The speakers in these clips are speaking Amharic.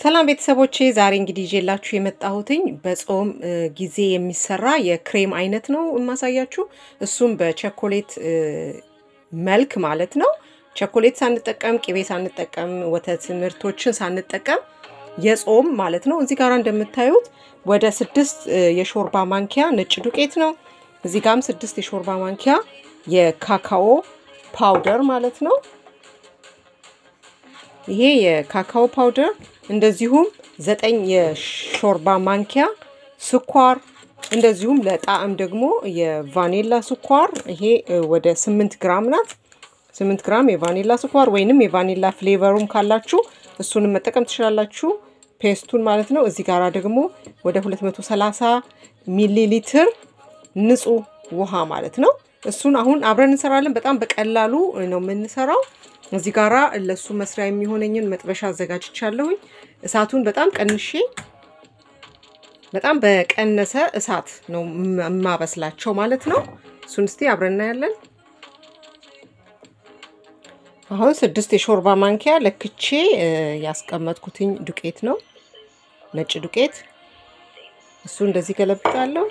ሰላም ቤተሰቦቼ፣ ዛሬ እንግዲህ ይዤላችሁ የመጣሁትኝ በጾም ጊዜ የሚሰራ የክሬም አይነት ነው የማሳያችሁ። እሱም በቸኮሌት መልክ ማለት ነው። ቸኮሌት ሳንጠቀም፣ ቅቤ ሳንጠቀም፣ ወተት ምርቶችን ሳንጠቀም የጾም ማለት ነው። እዚህ ጋር እንደምታዩት ወደ ስድስት የሾርባ ማንኪያ ነጭ ዱቄት ነው። እዚህ ጋም ስድስት የሾርባ ማንኪያ የካካኦ ፓውደር ማለት ነው። ይሄ የካካኦ ፓውደር እንደዚሁም ዘጠኝ የሾርባ ማንኪያ ስኳር እንደዚሁም ለጣዕም ደግሞ የቫኔላ ስኳር ይሄ ወደ ስምንት ግራም ናት። ስምንት ግራም የቫኔላ ስኳር ወይንም የቫኔላ ፍሌቨሩም ካላችሁ እሱንም መጠቀም ትችላላችሁ። ፔስቱን ማለት ነው። እዚህ ጋራ ደግሞ ወደ 230 ሚሊ ሊትር ንጹህ ውሃ ማለት ነው። እሱን አሁን አብረን እንሰራለን። በጣም በቀላሉ ነው የምንሰራው። እዚህ ጋራ ለሱ መስሪያ የሚሆነኝን መጥበሻ አዘጋጅቻለሁኝ። እሳቱን በጣም ቀንሼ በጣም በቀነሰ እሳት ነው የማበስላቸው ማለት ነው። እሱን እስቲ አብረን እናያለን። አሁን ስድስት የሾርባ ማንኪያ ለክቼ ያስቀመጥኩትኝ ዱቄት ነው፣ ነጭ ዱቄት። እሱ እንደዚህ ገለብጣለሁ።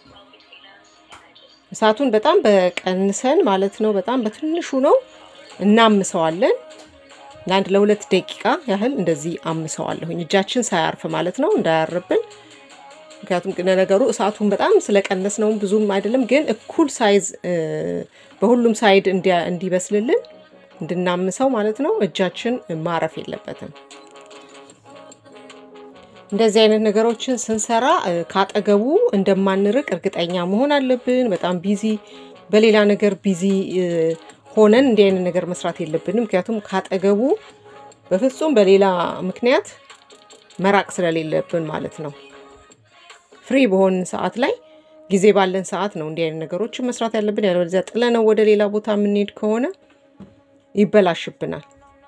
እሳቱን በጣም በቀንሰን ማለት ነው፣ በጣም በትንሹ ነው እናምሰዋለን። ለአንድ ለሁለት ደቂቃ ያህል እንደዚህ አምሰዋለሁኝ፣ እጃችን ሳያርፍ ማለት ነው፣ እንዳያርብን። ምክንያቱም ነገሩ እሳቱን በጣም ስለቀነስ ነው፣ ብዙም አይደለም፣ ግን እኩል ሳይዝ በሁሉም ሳይድ እንዲበስልልን እንድናምሰው ማለት ነው። እጃችን ማረፍ የለበትም። እንደዚህ አይነት ነገሮችን ስንሰራ ካጠገቡ እንደማንርቅ እርግጠኛ መሆን አለብን። በጣም ቢዚ በሌላ ነገር ቢዚ ሆነን እንዲህ አይነት ነገር መስራት የለብንም። ምክንያቱም ካጠገቡ በፍጹም በሌላ ምክንያት መራቅ ስለሌለብን ማለት ነው። ፍሪ በሆንን ሰዓት ላይ ጊዜ ባለን ሰዓት ነው እንዲህ አይነት ነገሮችን መስራት ያለብን። ያለበለዚያ ጥለነው ወደ ሌላ ቦታ የምንሄድ ከሆነ ይበላሽብናል።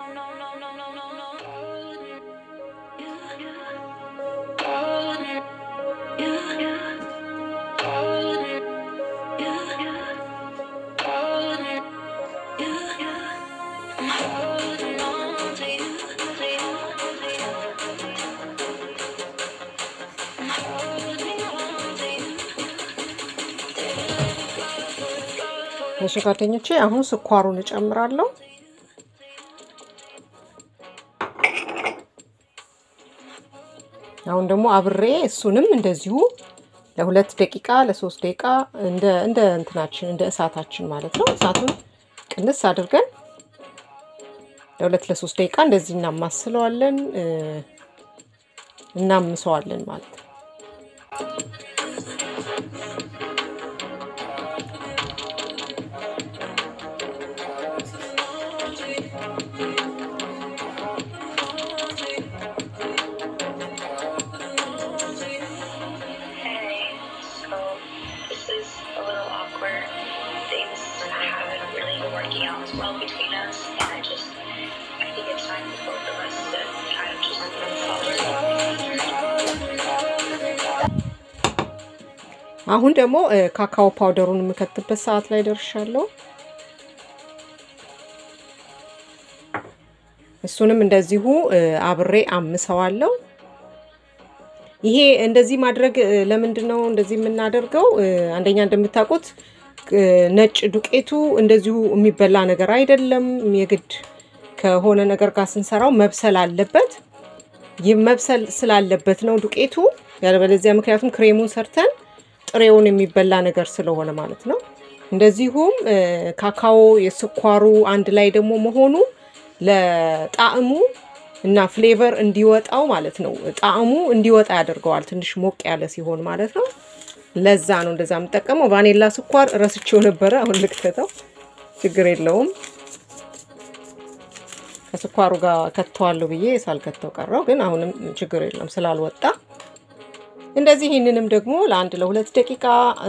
እሺ ጓደኞቼ አሁን ስኳሩን እጨምራለሁ። አሁን ደግሞ አብሬ እሱንም እንደዚሁ ለሁለት ደቂቃ ለሶስት ደቂቃ እንደ እንደ እንትናችን እንደ እሳታችን ማለት ነው። እሳቱን ቅንስ አድርገን ለሁለት ለሶስት ደቂቃ እንደዚህ እናማስለዋለን እናምሰዋለን ማለት ነው። working out as well between us, and I just I think it's time for both of us to kind of just move forward. አሁን ደግሞ ካካኦ ፓውደሩን የምከትበት ሰዓት ላይ ደርሻለሁ። እሱንም እንደዚሁ አብሬ አምሰዋለሁ። ይሄ እንደዚህ ማድረግ ለምንድን ነው እንደዚህ የምናደርገው? አንደኛ እንደምታውቁት ነጭ ዱቄቱ እንደዚሁ የሚበላ ነገር አይደለም። የግድ ከሆነ ነገር ጋር ስንሰራው መብሰል አለበት። ይህ መብሰል ስላለበት ነው ዱቄቱ። ያለበለዚያ ምክንያቱም ክሬሙን ሰርተን ጥሬውን የሚበላ ነገር ስለሆነ ማለት ነው። እንደዚሁም ካካኦ የስኳሩ አንድ ላይ ደግሞ መሆኑ ለጣዕሙ እና ፍሌቨር እንዲወጣው ማለት ነው። ጣዕሙ እንዲወጣ ያደርገዋል ትንሽ ሞቅ ያለ ሲሆን ማለት ነው። ለዛ ነው እንደዛ የምጠቀመው። ቫኔላ ስኳር ረስቼው ነበረ። አሁን ልክተተው፣ ችግር የለውም። ከስኳሩ ጋር ከተዋለሁ ብዬ ሳልከተው ቀረው፣ ግን አሁንም ችግር የለም ስላልወጣ እንደዚህ። ይህንንም ደግሞ ለአንድ ለሁለት ደቂቃ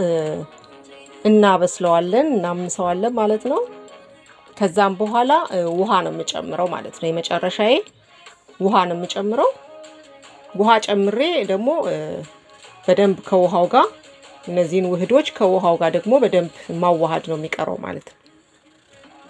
እናበስለዋለን፣ እናምሰዋለን ማለት ነው። ከዛም በኋላ ውሃ ነው የምጨምረው ማለት ነው። የመጨረሻዬ ውሃ ነው የምጨምረው። ውሃ ጨምሬ ደግሞ በደንብ ከውሃው ጋር እነዚህን ውህዶች ከውሃው ጋር ደግሞ በደንብ ማዋሃድ ነው የሚቀረው ማለት ነው።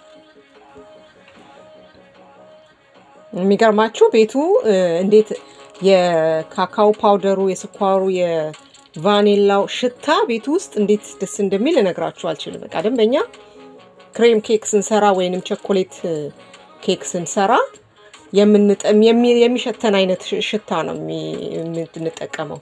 የሚገርማችሁ ቤቱ እንዴት የካካው ፓውደሩ፣ የስኳሩ፣ የቫኒላው ሽታ ቤት ውስጥ እንዴት ደስ እንደሚል እነግራችሁ አልችልም። በቃ ደንበኛ ክሬም ኬክ ስንሰራ ወይንም ቸኮሌት ኬክ ስንሰራ የምንጠም የሚ- የሚሸተን አይነት ሽ- ሽታ ነው የሚ- የምንጠቀመው።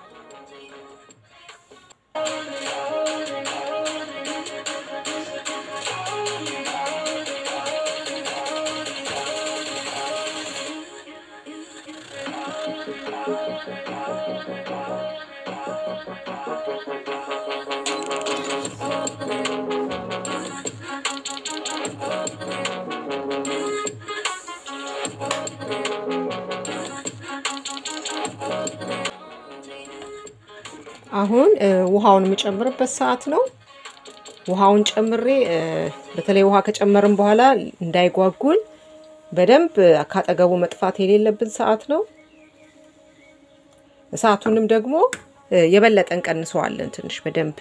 አሁን እ, ውሃውን የምጨምርበት ሰዓት ነው። ውሃውን ጨምሬ እ፣ በተለይ ውሃ ከጨመርን በኋላ እንዳይጓጉል በደንብ ካጠገቡ መጥፋት የሌለብን ሰዓት ነው። እሳቱንም ደግሞ እ፣ የበለጠ እንቀንሰዋለን ትንሽ በደንብ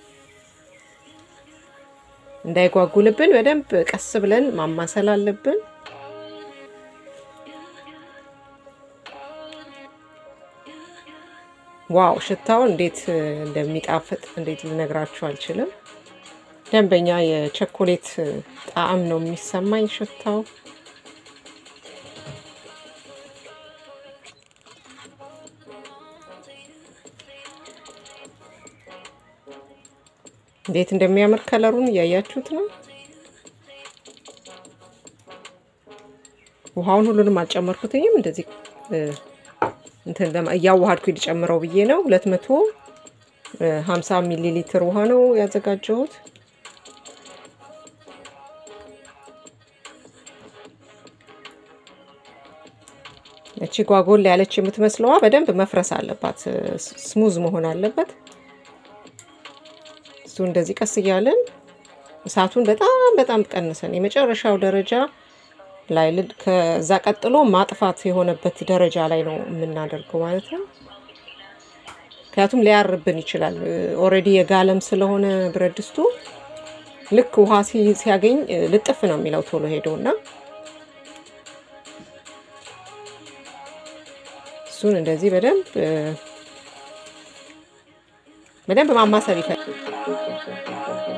እንዳይጓጉልብን በደንብ ቀስ ብለን ማማሰል አለብን። ዋው ሽታው እንዴት እ, እንደሚጣፍጥ እንዴት ልነግራችሁ አልችልም። ደንበኛ የቸኮሌት እ, ጣዕም ነው የሚሰማኝ ሽታው። እንዴት እንደሚያምር ከለሩን እያያችሁት ነው። ውሃውን ሁሉንም አልጨመርኩትኝም። እንደዚህ እ፣ እንትን ለማ- እያዋሃድኩ ሊጨምረው ብዬ ነው። ሁለት መቶ ሀምሳ ሚሊ ሊትር ውሃ ነው ያዘጋጀሁት። እቺ ጓጎል ያለች የምትመስለዋ በደንብ መፍረስ አለባት፣ ስሙዝ መሆን አለበት። እሱ እንደዚህ ቀስ እያለን እሳቱን በጣም በጣም ቀንሰን የመጨረሻው ደረጃ ላይ ል- ከዛ ቀጥሎ ማጥፋት የሆነበት ደረጃ ላይ ነው የምናደርገው ማለት ነው። ምክንያቱም ሊያርብን ይችላል። ኦልሬዲ የጋለም ስለሆነ ብረት ድስቱ ልክ ውሃ ሲ- ሲያገኝ እ፣ ልጥፍ ነው የሚለው ቶሎ ሄዶ እና እሱን እንደዚህ በደንብ እ፣ በደንብ ማማሰል ይፈልጋል።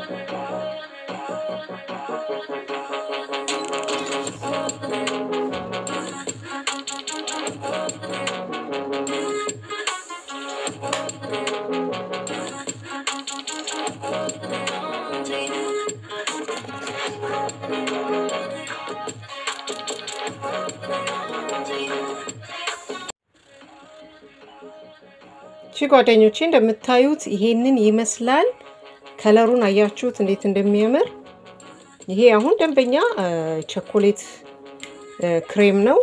እሺ ጓደኞቼ እንደምታዩት ይሄንን ይመስላል። ከለሩን አያችሁት እንዴት እንደሚያምር። ይሄ አሁን ደንበኛ እ፣ ቸኮሌት እ፣ ክሬም ነው።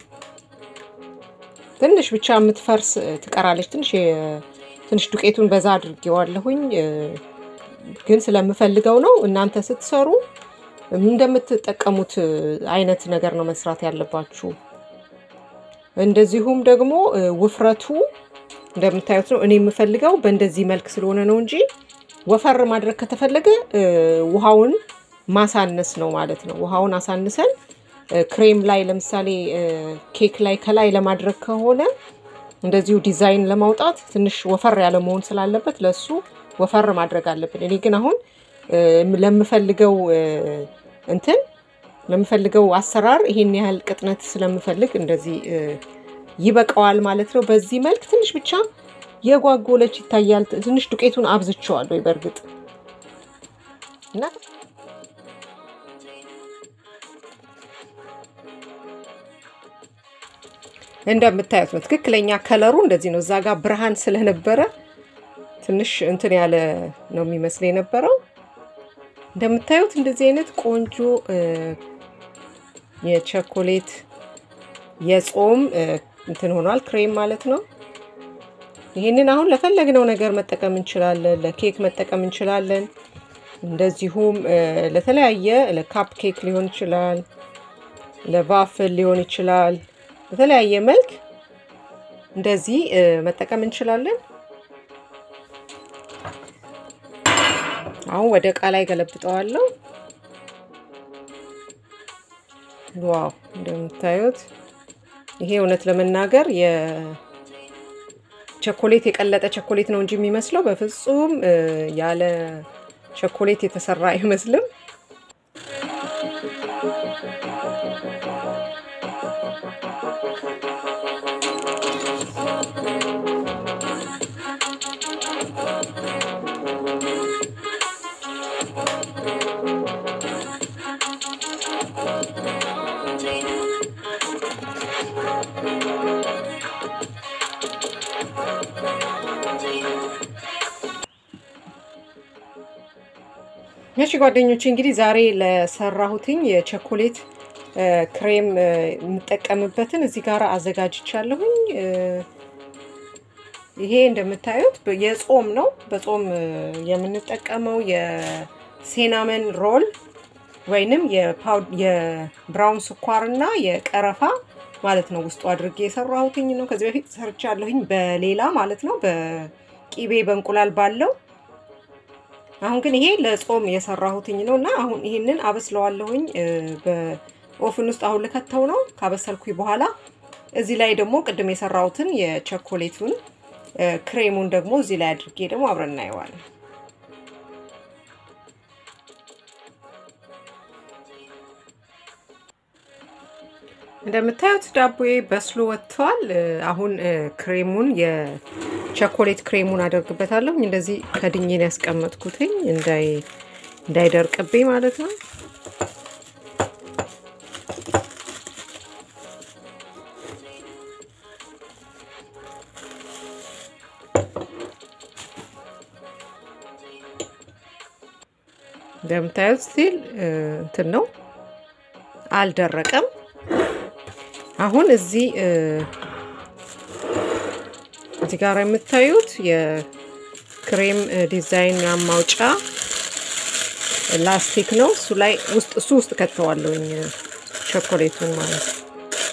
ትንሽ ብቻ የምትፈርስ እ፣ ትቀራለች። ትንሽ የ- ትንሽ ዱቄቱን በዛ አድርጌዋለሁኝ እ፣ ግን ስለምፈልገው ነው። እናንተ ስትሰሩ እንደምትጠቀሙት እ፣ አይነት ነገር ነው መስራት ያለባችሁ። እንደዚሁም ደግሞ እ፣ ውፍረቱ እንደምታዩት ነው። እኔ የምፈልገው በእንደዚህ መልክ ስለሆነ ነው እንጂ ወፈር ማድረግ ከተፈለገ እ፣ ውሃውን ማሳነስ ነው ማለት ነው። ውሃውን አሳንሰን እ፣ ክሬም ላይ ለምሳሌ እ፣ ኬክ ላይ ከላይ ለማድረግ ከሆነ እንደዚሁ ዲዛይን ለማውጣት ትንሽ ወፈር ያለ መሆን ስላለበት ለሱ ወፈር ማድረግ አለብን። እኔ ግን አሁን እ፣ ለምፈልገው እ፣ እንትን ለምፈልገው አሰራር ይሄን ያህል ቅጥነት ስለምፈልግ እንደዚህ እ፣ ይበቃዋል ማለት ነው። በዚህ መልክ ትንሽ ብቻ የጓጎለች ይታያል። ትንሽ ዱቄቱን አብዝቼዋለሁ በእርግጥ እና እንደምታዩት ነው ትክክለኛ ከለሩ እንደዚህ ነው። እዛ ጋር ብርሃን ስለነበረ ትንሽ እንትን ያለ ነው የሚመስል የነበረው። እንደምታዩት እንደዚህ አይነት ቆንጆ እ፣ የቸኮሌት የጾም እ፣ እንትን ሆኗል፣ ክሬም ማለት ነው። ይህንን አሁን ለፈለግነው ነገር መጠቀም እንችላለን። ለኬክ መጠቀም እንችላለን። እንደዚሁም እ፣ ለተለያየ ለካፕ ኬክ ሊሆን ይችላል፣ ለቫፍል ሊሆን ይችላል። በተለያየ መልክ እንደዚህ እ፣ መጠቀም እንችላለን። አሁን ወደ እቃ ላይ ገለብጠዋለሁ። ዋው እንደምታዩት ይሄ እውነት ለመናገር የቸኮሌት የቀለጠ ቸኮሌት ነው እንጂ የሚመስለው በፍጹም ያለ ቸኮሌት የተሰራ አይመስልም። እሺ ጓደኞቼ እንግዲህ ዛሬ ለሰራሁትኝ የቸኮሌት ክሬም የምጠቀምበትን እዚህ ጋር አዘጋጅቻለሁኝ። ይሄ እንደምታዩት የጾም ነው። በጾም የምንጠቀመው የሴናመን ሮል ወይንም የብራውን ስኳርና የቀረፋ ማለት ነው ውስጡ አድርጌ የሰራሁትኝ ነው። ከዚህ በፊት ሰርቻለሁኝ በሌላ ማለት ነው በቂቤ በእንቁላል ባለው አሁን ግን ይሄ ለጾም የሰራሁትኝ ነው እና አሁን ይሄንን አበስለዋለሁኝ በኦፍን ውስጥ አሁን ልከተው ነው። ካበሰልኩኝ በኋላ እዚህ ላይ ደግሞ ቅድም የሰራሁትን የቸኮሌቱን ክሬሙን ደግሞ እዚህ ላይ አድርጌ ደግሞ አብረን እናየዋለን። እንደምታዩት ዳቦዬ በስሎ ወጥቷል። አሁን ክሬሙን የቸኮሌት ክሬሙን አደርግበታለሁ። እንደዚህ ከድኜን ያስቀመጥኩትኝ እንዳይደርቅብኝ ማለት ነው። እንደምታዩት ስቲል እንትን ነው አልደረቀም። አሁን እዚህ እዚህ ጋር የምታዩት የክሬም ዲዛይን ማውጫ ላስቲክ ነው። እሱ ላይ ውስጥ እሱ ውስጥ ከተዋለሁኝ ቸኮሌቱን ማለት ነው።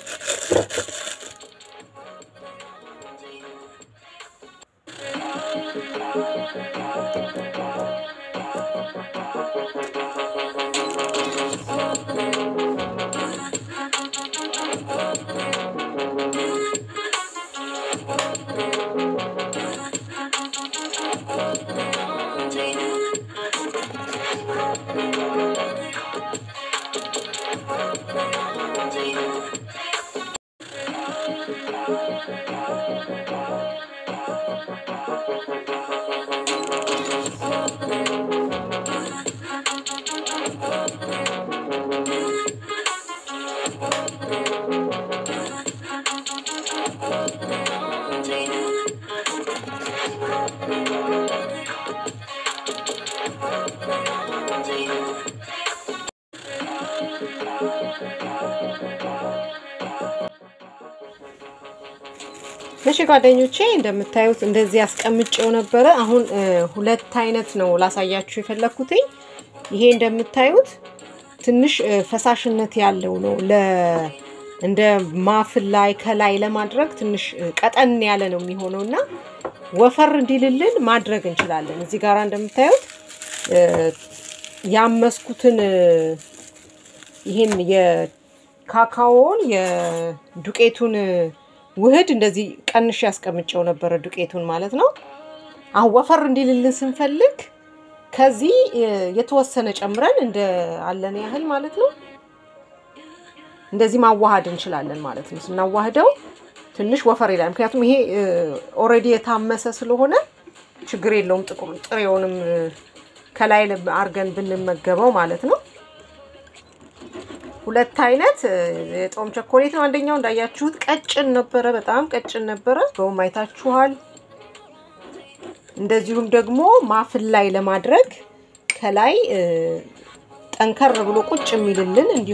እሺ ጓደኞቼ እንደምታዩት እንደዚህ አስቀምጬው ነበረ። አሁን ሁለት አይነት ነው ላሳያችሁ የፈለኩትኝ። ይሄ እንደምታዩት ትንሽ ፈሳሽነት ያለው ነው። ለ እንደ ማፍል ላይ ከላይ ለማድረግ ትንሽ ቀጠን ያለ ነው የሚሆነው እና ወፈር እንዲልልን ማድረግ እንችላለን። እዚህ ጋር እንደምታዩት ያመስኩትን ይህን የካካዎን የዱቄቱን ውህድ እንደዚህ ቀንሽ ያስቀምጨው ነበረ ዱቄቱን ማለት ነው። አሁን ወፈር እንዲልልን ስንፈልግ ከዚህ የተወሰነ ጨምረን እንደ አለን ያህል ማለት ነው እንደዚህ ማዋሃድ እንችላለን ማለት ነው። ስናዋህደው ትንሽ ወፈር ይላል። ምክንያቱም ይሄ ኦልሬዲ የታመሰ ስለሆነ ችግር የለውም። ጥቁር ጥሬውንም ከላይ አርገን ብንመገበው ማለት ነው። ሁለት አይነት የጾም ቸኮሌት ነው። አንደኛው እንዳያችሁት ቀጭን ነበረ፣ በጣም ቀጭን ነበረ። በውም አይታችኋል። እንደዚሁም ደግሞ ማፍል ላይ ለማድረግ ከላይ ጠንከር ብሎ ቁጭ የሚልልን እንዲሁ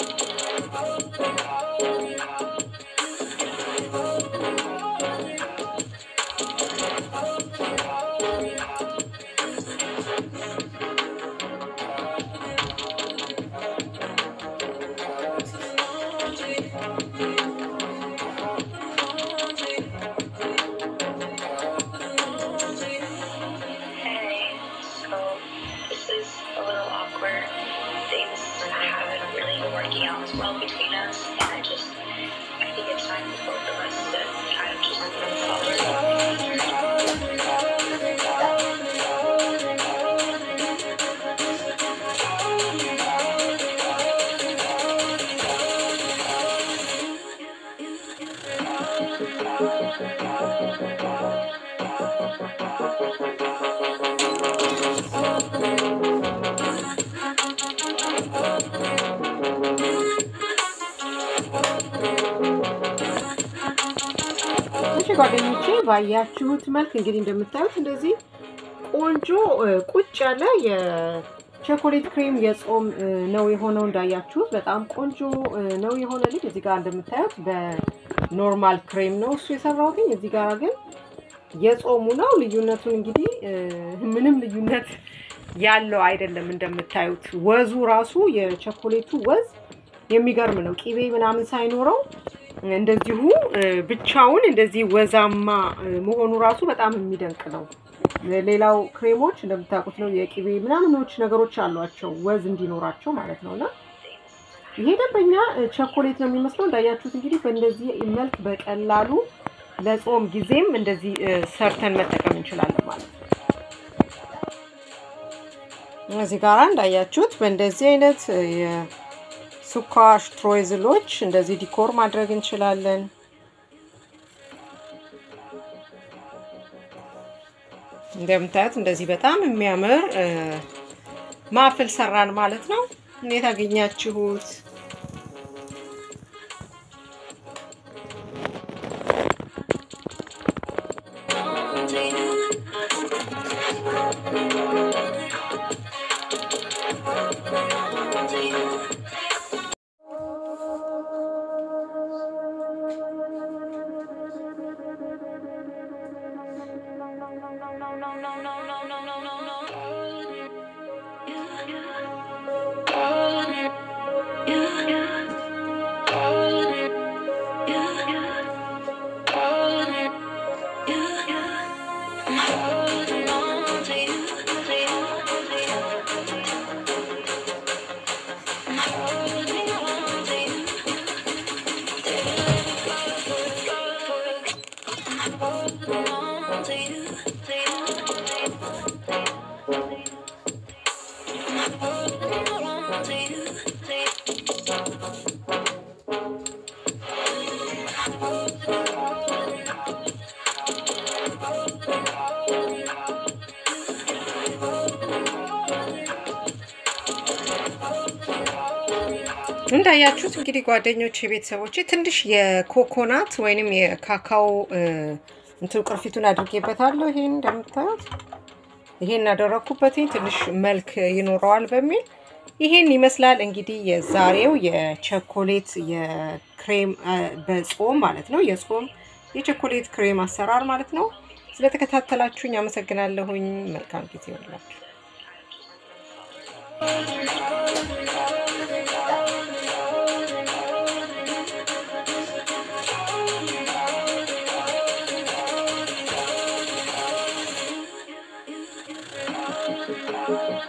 Hey, so this is a little awkward. Things haven't really been working out as well between us, and I just, I think it's time for both of us to kind of just follow እሺ ጓደኞቼ ባያችሁት መልክ እንግዲህ እንደምታዩት እንደዚህ ቆንጆ እ, ቁጭ ያለ የቸኮሌት ክሬም የጾም እ, ነው የሆነው። እንዳያችሁት በጣም ቆንጆ እ, ነው የሆነልኝ። እዚህ ጋር እንደምታዩት በኖርማል ክሬም ነው እሱ የሰራሁት። እዚህ ጋር ግን የጾሙ ነው። ልዩነቱን እንግዲህ እ, ምንም ልዩነት ያለው አይደለም። እንደምታዩት ወዙ ራሱ የቸኮሌቱ ወዝ የሚገርም ነው። ቂቤ ምናምን ሳይኖረው እንደዚሁ እ, ብቻውን እንደዚህ ወዛማ እ, መሆኑ ራሱ በጣም የሚደንቅ ነው። ሌላው ክሬሞች እንደምታውቁት ነው የቂቤ ምናምኖች ነገሮች አሏቸው ወዝ እንዲኖራቸው ማለት ነው። እና ይሄ ደንበኛ እ, ቸኮሌት ነው የሚመስለው። እንዳያችሁት እንግዲህ በእንደዚህ መልክ በቀላሉ ለጾም ጊዜም እንደዚህ እ, ሰርተን መጠቀም እንችላለን ማለት ነው። እዚህ ጋራ እንዳያችሁት በእንደዚህ አይነት እ, የስኳር ስትሮይዝሎች እንደዚህ ዲኮር ማድረግ እንችላለን። እንደምታዩት እንደዚህ በጣም የሚያምር እ, ማፍል ሰራን ማለት ነው። እንዴት አገኛችሁት? እንዳያችሁት እንግዲህ ጓደኞች ቤተሰቦች ትንሽ የኮኮናት ወይንም የካካኦ እ, እንትን ቅርፊቱን አድርጌበታለሁ። ይሄን እንደምታዩት ይሄን ያደረኩበት ትንሽ መልክ ይኖረዋል በሚል ይሄን ይመስላል እንግዲህ የዛሬው የቸኮሌት የክሬም እ, በጾም ማለት ነው የጾም የቸኮሌት ክሬም አሰራር ማለት ነው። ስለተከታተላችሁኝ አመሰግናለሁኝ። መልካም ጊዜ ይሆንላችሁ።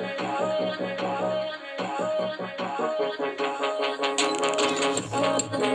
Thank